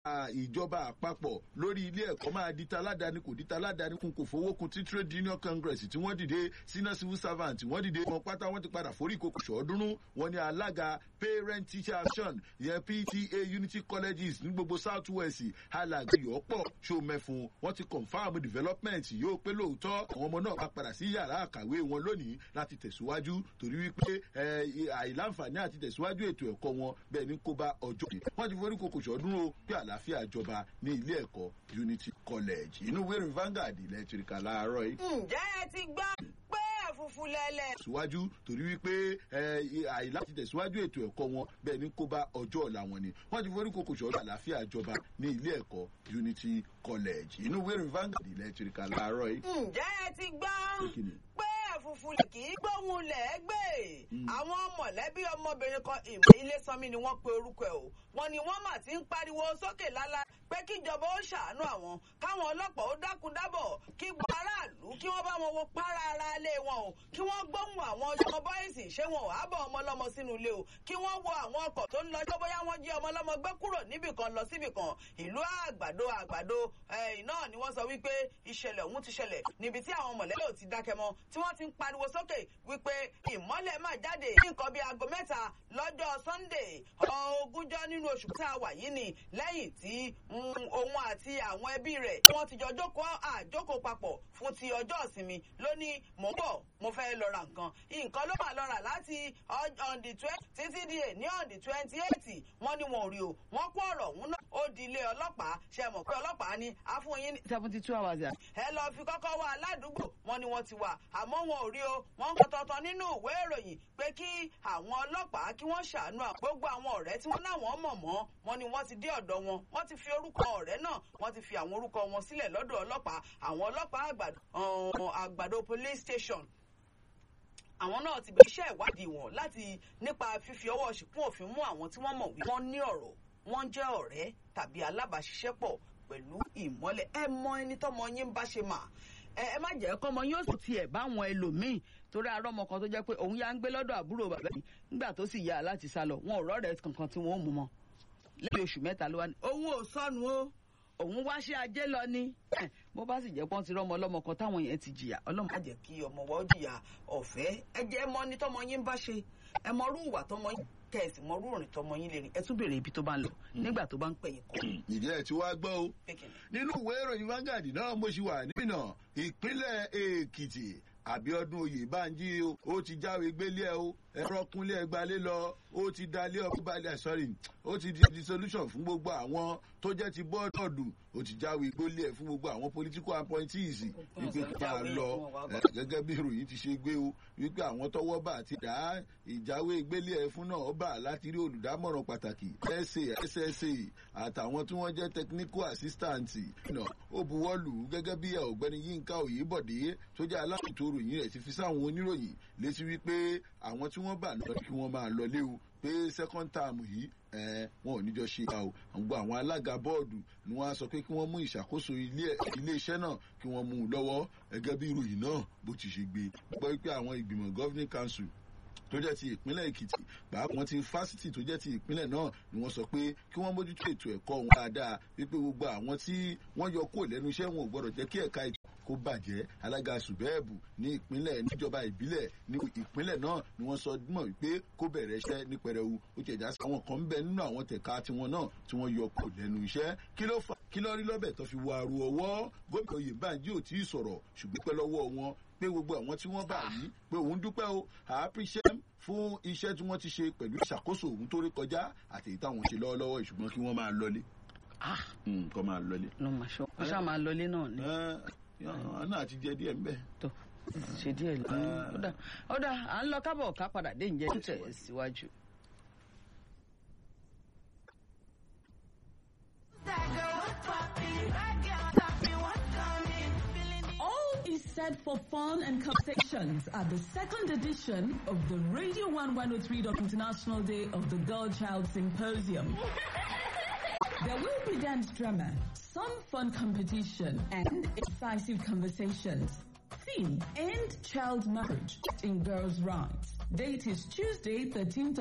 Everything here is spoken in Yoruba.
ìjọba àpapọ̀ lórí ilé ẹ̀kọ́ máa di taládàáni kò di taládàáni kun kò fowó kun tí trade union congress tí wọ́n dìde senior civil servant wọ́n dìde wọn pátá wọ́n ti padà forí ìkókò ṣọ́ọ́dúnrún wọn ni alága parent teacher action ìyẹn pta unity colleges ní gbogbo south west alàgbé yọ̀ọ́pọ̀ ṣòmẹ́fun wọ́n ti confam development yóò pé lóòótọ́ àwọn ọmọ náà máa padà sí yàrá àkàwé wọn lónìí láti tẹ̀síwájú torí wípé àìláǹfààní àti tẹ̀síwájú ètò ẹ̀kọ́ wọn bẹ́ẹ̀ ni kó bá ọjọ́ yìí wọ́n ti forí kòkò ṣọ́ọ́dúnrún pé àlàáfíà jọba ní ilé ẹ̀kọ́ unity college inú wẹ́rìn Vanguard electric láàárọ̀ yìí. ǹjẹ́ ẹ ti gbọ́ pé ẹ̀fúnfún lẹ́lẹ̀. tẹ̀síwájú torí wípé àìlá ti tẹ̀síwájú ètò ẹ̀kọ́ wọn bẹ́ẹ̀ ni kó bá ọjọ́ ọ̀la wọn ni wọ́n ti forí kòkò ṣọ́ọ́dún àlàáfíà jọba ní ilé ẹ̀kọ́ unity college inú wẹ́rìn Vanguard electric láàárọ̀ yìí. ǹjẹ́ ẹ ti gbọ́ pé ẹ̀fúnfún kì í gbóhùn lẹ́gbẹ̀ẹ́ àwọn mọ̀lẹ́bí ọmọbìnrin kan ìmọ̀ ilé sanmi ni wọ́n pe orúkọ ẹ̀ o wọ́n ní wọ́n mà ti ń pariwo sókè lálá pé kíjọba ó ṣàánú àwọn káwọn ọlọ́pàá ó dákun dábọ̀ kí gbọ́ aráàlú kí wọ́n bá wọn wo para ara ilé wọn o kí wọ́n gbóhùn àwọn ọmọ bọ́ìsì ṣé wọn ò ábọ̀ ọmọ ọlọ́mọ sínú ilé o kí wọ́n wo àwọn ọkọ̀ tó ń lọ jọ́ bóyá wọ́n jí ọmọ ọlọ́mọ gbé kúrò níbì kan lọ síbì kan ìlú àgbàdo àgbàdo náà ni wọ́n sọ wípé ìṣẹ̀lẹ̀ ọ̀hún ti ṣẹlẹ̀ níbi tí àwọn mọ̀lẹ́bí ò ti dákẹ́ mọ́ tí wọ́n ti ń pariwo sókè wípé ìmọ́lẹ̀ máa jáde ní nǹkan bíi aago mẹ́ta lọ́jọ́ Sunday ogúnjọ́ nínú oṣù tá a wà yìí ni lẹ́yìn tí òun àti àwọn ẹbí rẹ̀ wọ́n ti jọ jókòó àjókòó papọ̀ fún ti ọjọ́ ìsinmi lónìí mò ń bọ̀ mo fẹ́ lọ ra nǹkan nǹkan ló máa lọ rà láti on the twenty títí di ní on the twenty eight wọ́n ní wọn ò rí o wọ́n kó ọ̀rọ̀ ọ̀hún náà ó di ilé ọlọ́pàá ṣe mọ̀ pé ọlọ́pàá ní àfúnyín ní seventy two hours yà. ẹ lọ fi kọ́kọ́ wá aládùúgbò wọn ni wọ́n ti wà àmọ́ wọn ò rí o wọ́n ń kọ́ tọ̀tọ̀ nínú ìwé ìròyìn pé kí àwọn ọlọ́pàá kí wọ́n ṣàánú gbogbo àwọn ọ̀rẹ́ tí wọ́n láwọn mọ̀ mọ́ wọn ni wọ́n ti dé ọ̀dọ̀ wọn wọ́n ti fi orúkọ ọ̀rẹ́ náà wọ́n ti fi àwọn orúkọ wọn sílẹ̀ lọ́dọ̀ ọlọ́pàá àwọn ọlọ́pàá àgbàdo police station àwọn náà ti bẹ̀rẹ̀ iṣẹ́ ìwádìí wọn láti nípa fífi ọwọ́ ṣìkún òfin mú àwọn tí wọ́n mọ̀ wí wọ́n ní ọ̀rọ̀ wọ́n jẹ́ ọ̀rẹ́ tàbí alábàáṣiṣẹ́pọ̀ pẹ̀lú ìmọ́lẹ̀ ẹ mọ ẹni tọ́mọ yín ń bá ṣe mà ẹ má jẹ́ kọ́mọ yóò sì tiẹ̀ báwọn ẹlòmíì torí arọ́ ọmọ kan tó jẹ́ pé òun yá ń gbé lọ́dọ̀ àbúrò bàbá yìí nígbà tó sì yá láti sá lọ wọn ò rọ́ọ̀rẹ́ kankan tí wọ́n mú mọ́ lẹ́yìn oṣù mẹ́ta ló wá ní. òun ò sọnù o òun wá ṣe ajé lọ ni bó bá sì jẹ́ pọ́n ti rọ́mọ ọlọ́mọ kan táwọn yẹn ti jìyà ọlọ́mọ. á jẹ́ kí ọmọ wa ó jìyà ọ̀fẹ́ ẹ jẹ́ mọ́ ní tọ́mọ yín bá ṣe ẹ mọ rú ìwà tọ́mọ yín kẹ̀sì mọ rú òrìn tọ́mọ yín lè rìn ẹ tún béèrè ibi tó bá ń lọ nígbà tó bá ń pẹ̀yìn kọ́. ìjẹ́ ẹ̀ tí wàá gbọ́ o nínú ìwé ìròyìn Vanguard náà mo ṣì wà nínú ìpínlẹ̀ Èkìtì Àbíọ́dún Oyèbánjí ó ti jáwé gbélé ẹ o ẹ̀rọ kúnlé ẹgbàálé lọ ó ti dalé ọkọ balẹ̀ sorry ó ti di dissolution fún gbogbo àwọn tó jẹ́ ti bọ́ọ̀dù ó ti jáwé gbélé ẹ fún gbogbo àwọn political appointees wípé kí máa lọ gẹ́gẹ́ bí ìròyìn ti ṣe gbé o wípé àwọn tọ́wọ́ bá ti dá ìjáwé gbélé ẹ fún náà bá láti rí olùdámọ̀ràn pàtàkì sa ssa àtàwọn tí wọ́n jẹ́ technical assistant náà ó buwọ́lù gẹ́gẹ́ bí ọ̀gbẹ́ni Yínká Oyèbọ̀dé tó jẹ́ alákòótó ìròyìn rẹ̀ ti fi sáwọn oníròyìn létí wípé àwọn tí wọ́n bà lọ kí wọ́n máa lọ léwu pé second term yìí ẹ wọn ò níjọ ṣe àwọn gbogbo àwọn alága bọ́ọ̀dù ni wọ́n á sọ pé kí wọ́n mú ìṣàkóso ilé iṣẹ́ náà kí wọ́n mú un lọ́wọ́ gẹ́gẹ́ bí ìròyìn náà bó ti ṣe gbé gbọ́ pé àwọn ìgbìmọ̀ governing council tó jẹ́ ti ìpínlẹ̀ Èkìtì pàápàá ti fásitì tó jẹ́ ti ìpínlẹ̀ náà ni wọ́n sọ pé kí wọ́n mójútó ètò ẹ̀kọ́ wọn dáadáa wípé gbogbo àwọn tí wọ́n yọ kúrò lẹ́nu iṣẹ́ wọn ò gbọ́dọ̀ jẹ́ kí ẹ̀ka ètò kó bàjẹ́ alága sùbẹ́ẹ̀bù ní ìpínlẹ̀ níjọba ìbílẹ̀ ní ìpínlẹ̀ náà ni wọ́n sọ mọ̀ wípé kó bẹ̀rẹ̀ iṣẹ́ ní pẹrẹwu ó ti ẹ̀já sí àwọn kan ń bẹ nínú àwọn tẹ̀ka tiwọn náà tí wọ́n yọ kúrò lẹ́nu iṣẹ́ kí ló fà kí ló rí lọ́bẹ̀ tó fi wọ àrò ọwọ́ gómìnà Oyèbánjí ò tí ì sọ̀rọ̀ ṣùgbọ́n pẹ́ lọ́wọ́ wọn pé gbogbo àwọn tí wọ́n bá yìí pé òun dúpẹ́ o àápíṣẹ́ fún iṣẹ́ tí wọ́n ti ṣe pẹ̀lú ìṣàkóso òun tó rí kọjá àti èyí táwọn ṣe lọ́wọ́lọ́wọ́ ṣùgbọ́n kí wọ́n máa lọlé. kọ́ máa lọlé. ló máa ṣọ́ ó ṣáà máa lọlé náà ni. náà ti jẹ díẹ̀ ńbẹ̀. tó ṣe díẹ̀ lọ. ó dà à ń lọ kábọ̀ ká padà dé ǹjẹ́ ń tẹ̀ síwájú. set for fun and conversations at the second edition of the Radio 1103 International Day of the Girl Child Symposium. There will be dance drama, some fun competition, and incisive conversations. Theme, End Child Marriage in Girls' Rights. Date is Tuesday, 13th